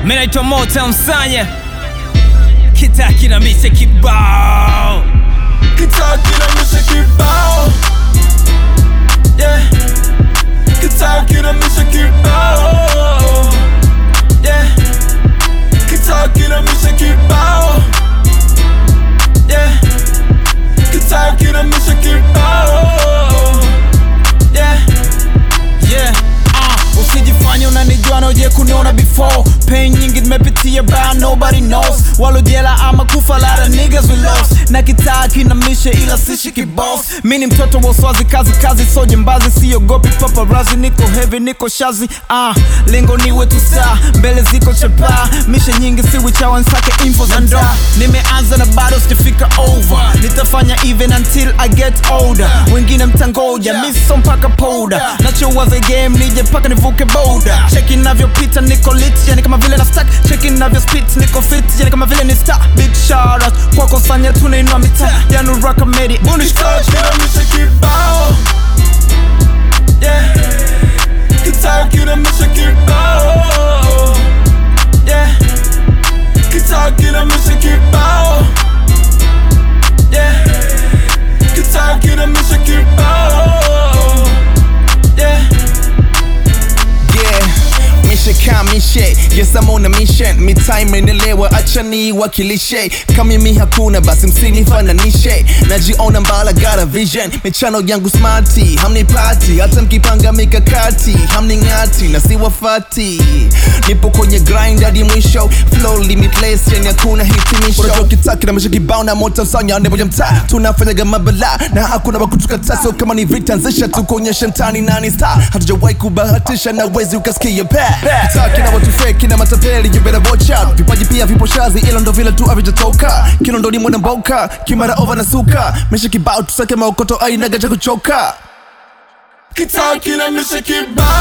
Mimi naitwa Motown Msanya, kitaa kinamisha kibao Kitaa kinamisha kibao Yeah Kitaa kinamisha kibao Yeah Kitaa kinamisha kibao Yeah Kitaa kinamisha kibao Yeah yeah. Uh, usijifanye unanijua na uje kuniona before pain nyingi nimepitia but nobody knows walojela ama kufa lara niggas we lost na kitaa kinamisha ila sishi kiboss mi ni mtoto wa uswazi kazi kazi so jembazi siogopi paparazi niko heavy niko shazi ah lengo niwe tusaa mbele ziko chapa mishe nyingi siwi chawa nsake info za ndoa nimeanza na bado sijafika over nitafanya even until i get older wengine mtangoja miso mpaka powder nachowaza game nije mpaka nivuke boda cheki navyopita niko lit yani kama vile na stack cheki navyo spit niko fit yani kama vile ni star big shout out kwako sanya tunainua mitaa yani raka medi bunish Kitaa coach kinamisha kibao Yeah Kitaa kinamisha kibao Yeah Kitaa kinamisha kibao Yeah Kitaa kinamisha kibao Yeah Yeah, mishe kamishe yes I'm on a mission mitaa imenelewa acha niwakilishe kama mimi hakuna basi msinifananishe najiona mbala got a vision michano yangu smarti hamnipati hata mkipanga mikakati hamning'ati na siwafati nipo kwenye grind hadi mwisho flow limitless yani hakuna hitimisho unachokitaki na mishe kibao na moto sanya nebo ya mtaa tunafanyaga mabala na hakuna wakutukata so kama ni vita nzisha tu kuonyesha mtani nani star hatujawahi kubahatisha na wezi ukasikia pa kitaa kina watu fake na matapeli you better watch out vipaji pia vipo shazi ilo ndo vile tu havijatoka kilo ndo ni mwana mboka kimara over na suka mishe kibao tusake maokoto ainaga cha kuchoka Kitaa kinamisha kibao